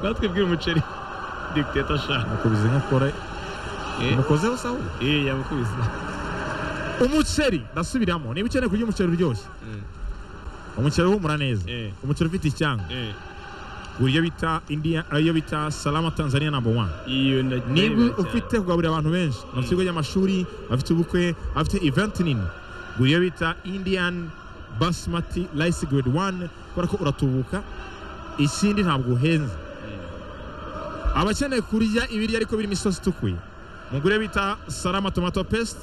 natwe bw'umuceri dikiteta ashaka nakubise nka kore umukozeho sawa iyi yamukubise umuceri ndasubiramo niba ukeneye kurya umuceri uryoshye umuceri uhumura neza Eh. umuceri ufite icyanga gura iyo bita India- eh, iyo bita salama tanzania number one iyo ndagiye niba ufite kugaburira abantu benshi mu kigo y'amashuri afite ubukwe afite event nini gura iyo bita indian basmati rice grade one kubera ko uratubuka ikindi ntabwo uhenze abakeneye kurya ibiryo ariko birimo isosi itukuye mugure bita salama tomato paste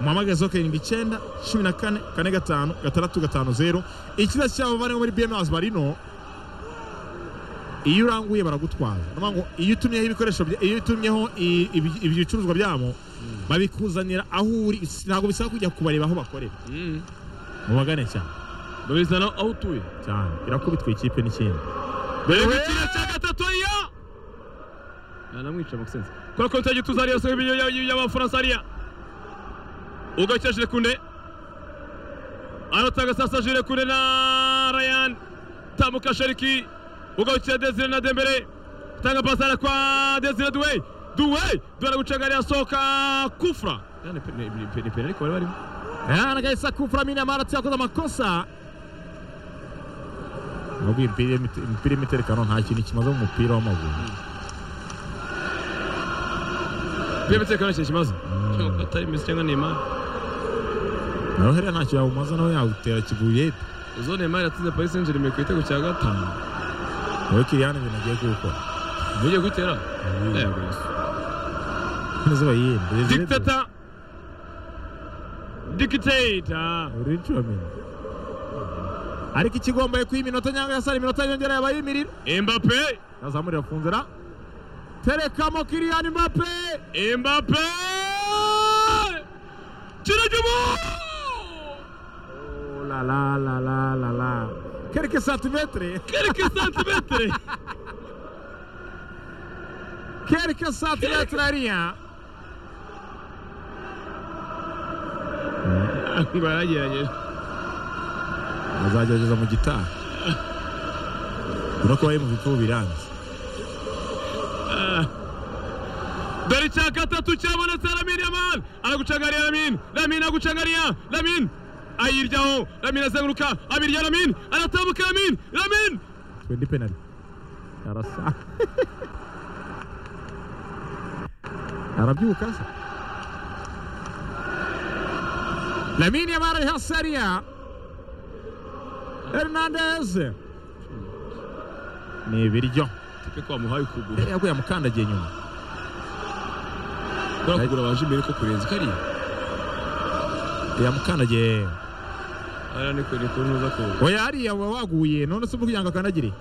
muhamagaze ho karindwi icyenda cumi na kane kane gatanu gatandatu gatanu zeru ikiza cyabo bariho muri bms barino iyo uranguye baragutwara ni ukuvuga ngo iyo utumyeho ibikoresho bya- iyo utumyeho i- ibi- ibicuruzwa byabo babikuzanira aho uri ntabwo bisaba kujya kubareba aho bakorera mubagane cyane babizana aho utuye cyane irakubitwa ikipe n'ikindi dore gukina cya gatatu iyo anamwica mukisense kubera ko ntajya utuza ariyo sobe y'abafaransa ariya ugakesheje kune anatanga sasa jire kune na rayan tambuka shariki ugakira desire na dembere tanga pasara kwa desire duwe duwe duwe aragucenga arayasohoka kufra ni penali ko bari barimo anagahise akufura mina maratsi yakoze amakosa nubwo imipira imipira y'imiterekano nta kintu kimaze mu mupira w'amaguru byo umutekano kintu kimaze atari mesi cyangwa neymar nawe hariya nta kintu yawumaze nawe yawutera kiguyete uzo neymar yatsinze paris saint germain ku gitego cya gatanu nawe kiriyani ibintu agiye kuwukora ugiye gutera yego yesu n'izuba yiyenda Dictator. Dictator. uri inshuro mine ariko ikigombaye kuba iminota cyangwa yasara iminota yongera yabaye imiriro Mbappe. yazamurira funzera terekamo kiriyani mape Mbappe. Kiragimo. la la la la la la quelques santimetres Quelques centimetres. Quelques centimètres à rien. Ngo yaragerageje. Azagerageza mu gitaha. Urabona ko bari mu bitubu biranze. Dore icya gatatu cyabonetse Lamin Yamal. Aragucagariya Lamin. Lamin agucagariya. Lamin. Ayiryaho. Lamin azenguruka. Abirya Lamin. Aratambuka Lamin. Lamin. Twendi penalty. Arasa. Arabyuka se. Lamine Yamal ari hasi hariya. Hernandez. Ni ibiryo. Tipe ko wamuhaye ukuguru. Eh, Yaguye amukandagiye nyuma. Kubera kugura waje imbere ko kurenza kariya. Yamukandagiye. Ariya ni kure ko ntuza kuba. oya hariya uba waguye none se kugira ngo akandagire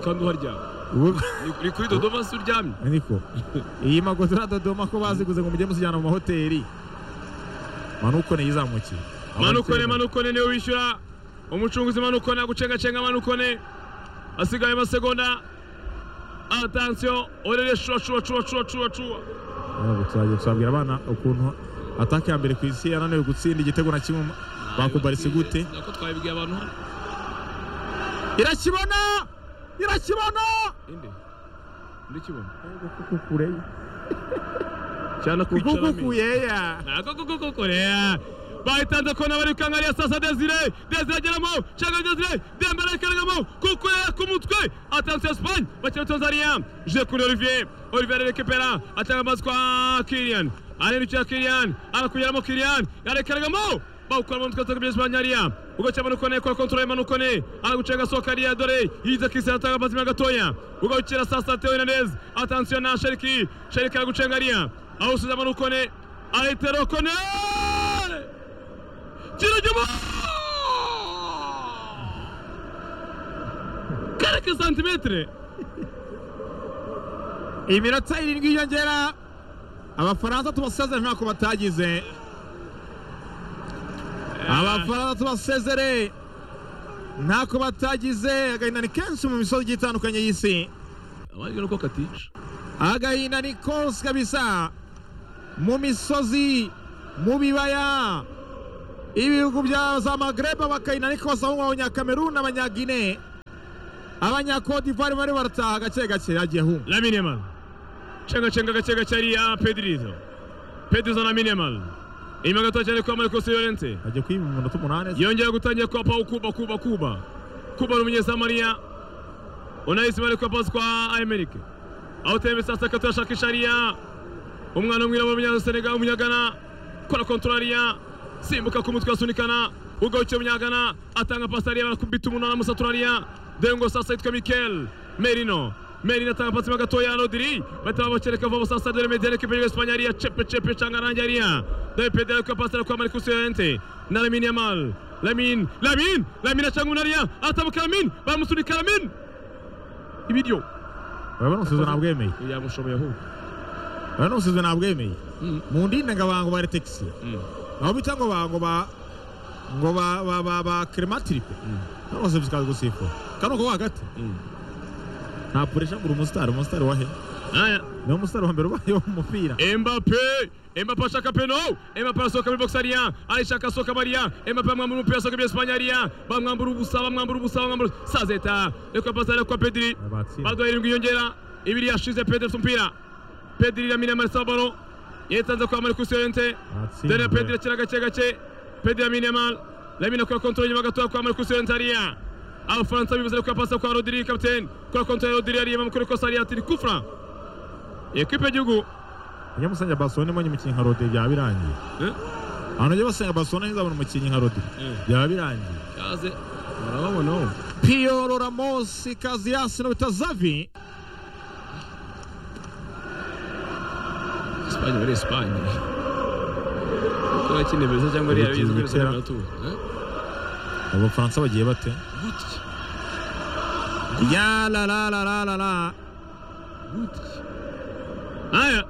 Kandi uharyama. Ubu- ni kuri dodoma se uryamye niko iyi magodora dodoma ko baziguze ngo mujye muzijyana mu mahoteli manukone yizamukiye manukone manukone niwe wishyura umucunguzi manukone agucengacenga manukone asigaye amasegonda atansiyo orere shuwa shuwa shuwa shuwa shuwa shuwa Ntabwo tuzajya tuzabwira abana ukuntu ataka ya mbere ku isi yananiwe gutsinda igitego na kimwe bakubarise gute nako twabibwiye abantu hano irakibona irakibona inde ndikibona kukukureya cyane kwicara mi kukukuyeya nako koko koko rero bahitanze ko nabari kangariya sasa desire desire ageramo cyangwa desire dembele akaragamo kuko yera ku mutwe atansiyo espagne bakina tanzania je kuri olivier olivier arerekepera atanga amazi kwa kirian arerukira kirian arakugeramo kirian yarekaragamo bawukura mu mutwe atanga ibya espagne hariya ubwo cyabona ukone kora kontrole manukone aragucenga soka hariya dore yiza kisi atanga amazi meza gatoya ubwo ukira sasa teo hernandez atansiyo na sheriki sheriki aragucenga hariya aho usubiza manukone Aitero Kone! Kiragimo! Quelques santimetre! iminota irindwi yiyongera abafaransa tubasezere ntako batagize abafaransa tubasezere ntako batagize agahinda ni kenshi mu misozi igiye itandukanye y'isi Abajwe nuko katica. agahinda ni kose kabisa mu misozi mu bibaya ibihugu bya za magreba bakahinda ni kose aho ngaho nyakameruni abanyagine abanyakodivare bari barataha gake gake yagiye ahunga na minimal cengacenga gake gake hariya pedirizo pedirizo na minimal inyuma gato cyane kwa mariko siyorente agiye kwiba umunota umunani yongera gutangira kwa pau kuba kuba kuba kuba ni umunyesamariya unahise bari kwa pasi kwa amerika aho tembe sasa kato yashakisha hariya umwana w'umwirabura umunyasenega umunyagana kora kontorariya simbuka ku mutwe asunikana ugarukira umunyagana atanga pasi hariya barakubita umunara musaturariya dengo sasa yitwa mikel merino merino atanga pasi mo gatoya rodiri bahita babakereka vuba sasa dore medere kipe y'espanye hariya cepe cepe canga rangi hariya dore pedere ariko pasi ariko amarikusi yorente na lamine yamal lamine lamine lamine acanga umuntu hariya atabuka lamine baramusunika lamine ibiryo baba bamusubiza ntabwemeye yamushoboye ahubwo baba bamusubiza ntabwemeye mu ndinda ngo abantu bari tekisi aho bita ngo ba ngo ba ngo ba ba ba ba krematripe bose bizikazi gusifura kano ko hagati nta puresha ngo umusitari umusitari wahe aya niwo musitari wa mbere ubaye mu mupira Mbappe Mbappe ashaka peno Mbappe arasohoka muri box hariya arishaka asohoka bariya Mbappe bamwambura umupira asohoka muri Espanye hariya bamwambura ubusa bamwambura ubusa bamwambura sazeta reka pasi ariko Pedri Abatsinda. baduha irindwi yongera ibiri yashize Pedri afite umupira Pedri iramira amarisa baro yitanze kwa Marcus Llorente Abatsinda. dore Pedri akira gake gake Pedri yamina mal Lamine akora kontrole nyuma gatoya kwa Marcus Llorente hariya Abafaransa bivuze ko pasi kwa Rodri kapiteni kora kontrole Rodri hariya bamukora ikosa hariya ati kufra ekipe y'igihugu nyamusange barcelona imanye umukinnyi nka rodi byaba birangiye Eh? abantu bajya basenga barcelona ntizabone umukinnyi nka rodi byaba birangiye Kaze urababona wowe piyoro ramosi kaziyasi no bita zavi Espanye muri Espanye kuba kindi beza cyangwa ari Ibiti yabizi kuri bitera. Espanye tu abafaransa bagiye bate gutya ya la la la la la la gutya aya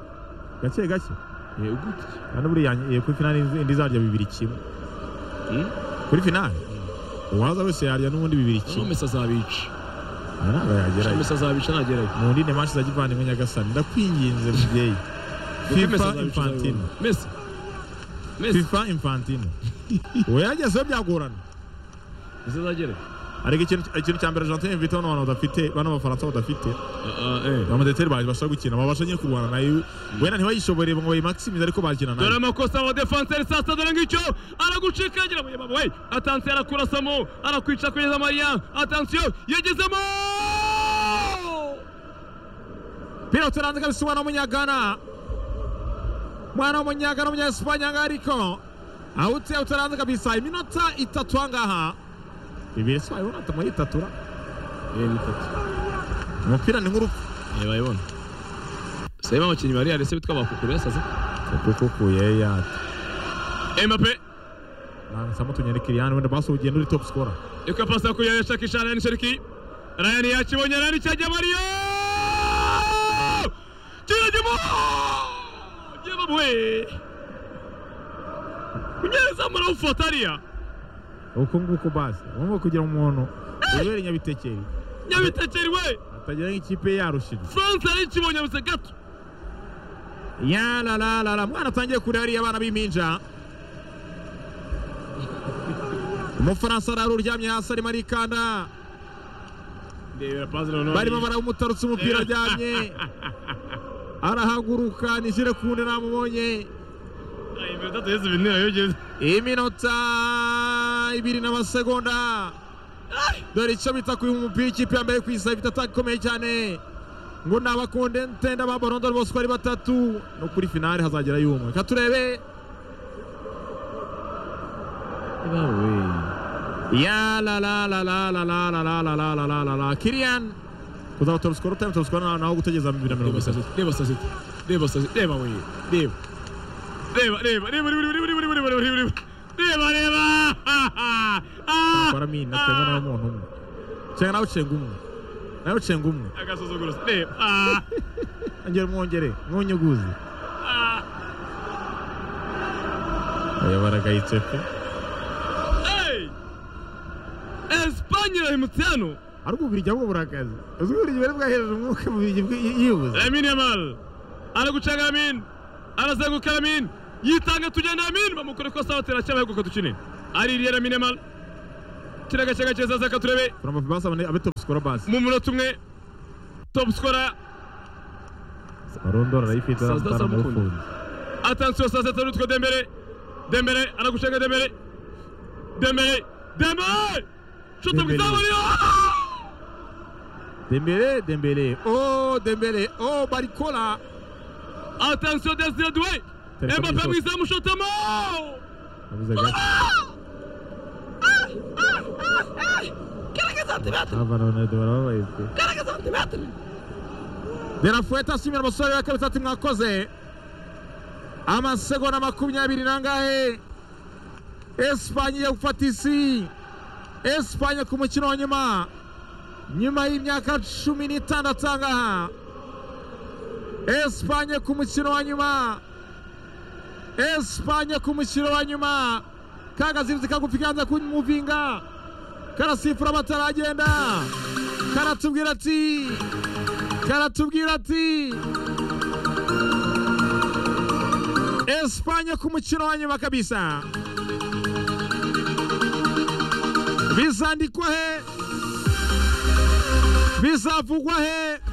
gake gake eh gutya kandi buriya eh, kuri finali indi- indi zarya bibiri kimwe hmm kuri finali uwaza wese yarya n'ubundi bibiri Kimwe kimwe Messi azabica aha ntabwo yagerayo Messi azabica nagerayo mu ndine manshi za kivandimwe nyagasani ndakwinginze mubyeyi Kuko Messi fifa azabica infantino azabibona. Messi Messi fifa infantino we yagezeho byagorana Messi azagera ariko ikintu ikintu cya mbere Argentine bifite hano abantu badafite bano bafaransa badafite eh amadeteri baje bashobora gukina babasha nyine kurwana nayo wenda ntibayishobore ngo bayimaximize ariko bakina dore nayo amakosa wa defanseri sasa dore ngicyo aragucikagira mu yababo we atansiyo arakurasamo arakwica kugeza mariya atansiyo yagezemo pilote ranze kabisa umwana w'umunyagana umwana w'umunyagana w'umunyasipanye ahangaha ariko awute awute ranze kabisa iminota itatu ahangaha bibiri si wayibona tumuhitatura eh bitatu umupira ni nk'urupfu Niba yibona. Sema abakinnyi bari yarese bitwa bakukuru sasa. kuko kuye yata Mbappe nansamo tunyere kiriyani wenda basi ugenda uri top scorer yuko pasa kuri yasha kishana ni sheriki. Ryan yakibonye Ryan cyajya Mario. Kirajimo. Jeba bwe. Kunyeza mara ufotaria. uko nguko basi urumva kugira umuntu ubera inyabitekeri Nyabitekeri we. atagira nk'ikipe yarushije France ari kibonye bise gato. ya la la la la mwana atangiye kurira hariya abana b'impinja umufaransa arara uryamye hasi arimo arikanda Ndebera pasi noneho. barimo barawumutarutsa umupira aryamye arahaguruka nijire kundi namubonye Ay, imbere tatu yesu binira yogeze. iminota ibiri n'amasegonda dore icyo bita kuyiha umupira ikipe yambaye ku isaha ifite ataka ikomeye cyane ngo ni abakondente n'ababorondoro bose uko ari batatu no kuri finale hazagera y'umwe reka turebe Eba we. Ya la la la la la la la la la la la la la la Kirian kuzaba top score time top score na naho gutegeza mu 2030 Deba sasa. Deba sasa. Deba we. Deba. Deba deba deba deba deba deba deba deba deba deba deba. bara mi na tenga na umuntu umwe chenga nawe cenga umwe nawe cenga umwe Agasuzuguro. Deba. angere mwongere mwunyuguze aya baragayitse pe Hey. Espanye irahimutse hano. ariko ubirya bwo burakaze uzwi ubirya bari bwahereje umwuka mu biryo yibuze Lamin Yamal. Aragucanga Lamin. Arazenguka Lamin. Yitanga tujyana Lamin. Bamukora ikosa batera cyangwa gukotuka tukine. Ari Lamin Yamal. kiriya gake gake zaza turebe kuramba basabane abe top scorer basi mu munota umwe topu sikora arondora arayifite Sasa arambara aramukunda. aramufunze atansiyo saa sita n'utwo dembere dembere aragushaka dembere dembere dembere shuta mu Dembele. izamu niyo dembele dembele oh dembele oh barikora atansiyo desire duwe Tereka mu embape mu izamu izamu. shutamo abuze gato abana ronaldo barababaye pe de la fueta ashimira umusore we kabisa ati mwakoze amasegonda makumyabiri nangahe esipanye igiye gufata isi esipanye ku mukino wa nyuma nyuma y'imyaka cumi n'itandatu ahangaha esipanye ku mukino wa nyuma esipanye ku mukino wa nyuma kagazibizi kagufi kanza kumuvinga karasifura bataragenda karatubwira ati karatubwira ati esipanye ku mukino wa nyuma kabisa bizandikwa he bizavugwa he